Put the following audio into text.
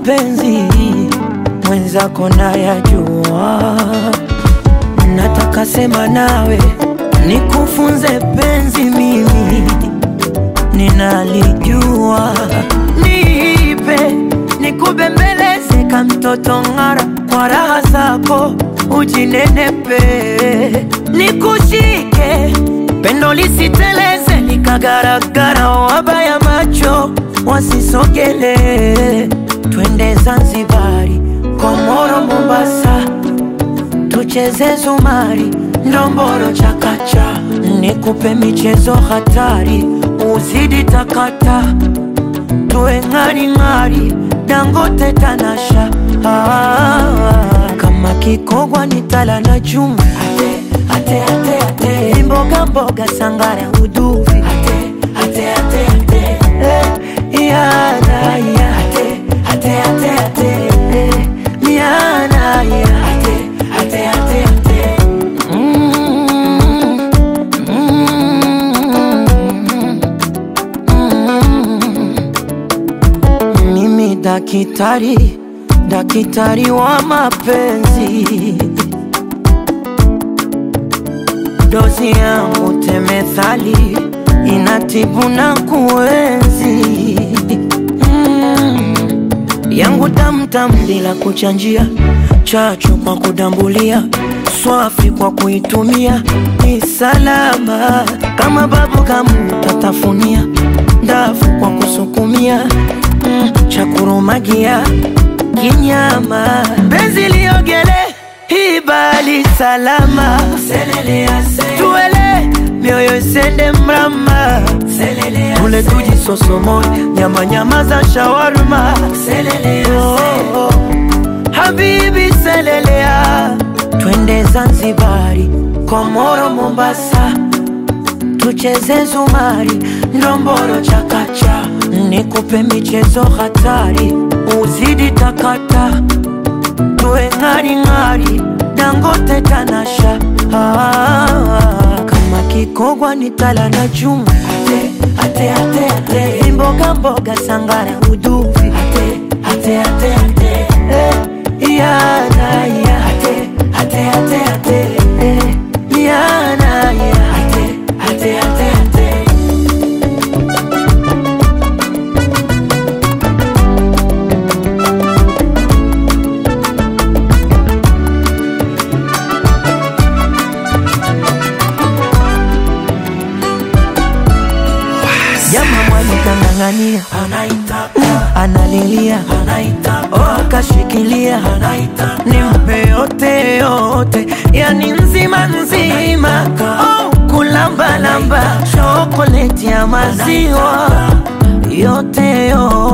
mapenzi mwenzako nayajua, nataka sema nawe nikufunze penzi, mimi ninalijua, nipe nikubembeleze ka mtoto ng'ara, kwa raha zako ujinenepe, nikushike pendo lisiteleze, nikagaragara, wabaya macho wasisogele, twende Zanzibari, Komoro, Mombasa, tucheze zumari, ndomboro, chakacha, nikupe michezo hatari, uzidi takata, tuwe ng'aring'ari, Dangote, Tanasha, ah, kama kikogwa ni tala na chuma, ate, ate, ate, ate, mboga mboga, sangara, uduvi, ate, ate, ate, ate, eh, yana, ya, ate, ate, ate, ate, eh, yana, ya, ate, ate, ate, ate. Mm, mm, mm. Mimi dakitari, dakitari wa mapenzi, dozi yangu temethali inatibu na kuenzi mm. yangu tamtam bila kuchanjia, chachu kwa kudambulia, swafi kwa kuitumia, ni salama kama babu kamu tatafunia, ndafu kwa kusukumia mm. cha kurumagia kinyama, benzi liogele hibali salama, tuele mioyo isende mrama, tule tujisosomoe nyama nyama za shawarma, oh, oh. Habibi selelea, twende Zanzibari, Komoro, Mombasa, tucheze zumari, ndomboro, chakacha, nikupe michezo hatari, uzidi takata, tuwe ng'aring'ari, Dangote, Tanasha, ah, kama kikogwa ni tala na chuma, ate, ate, ate, ate, mboga mboga, sangara, uduvi, ate, ate, ate, ate, eh, yana, ya, ate, ate, ate, ate, eh, yana, ya, ate, ate, ate, ate. Jamaa mwalikang'ang'ania analilia oh, akashikilia nimpe yote yote, yani nzima nzima oh, kulambalamba shokoleti ya maziwa yote yote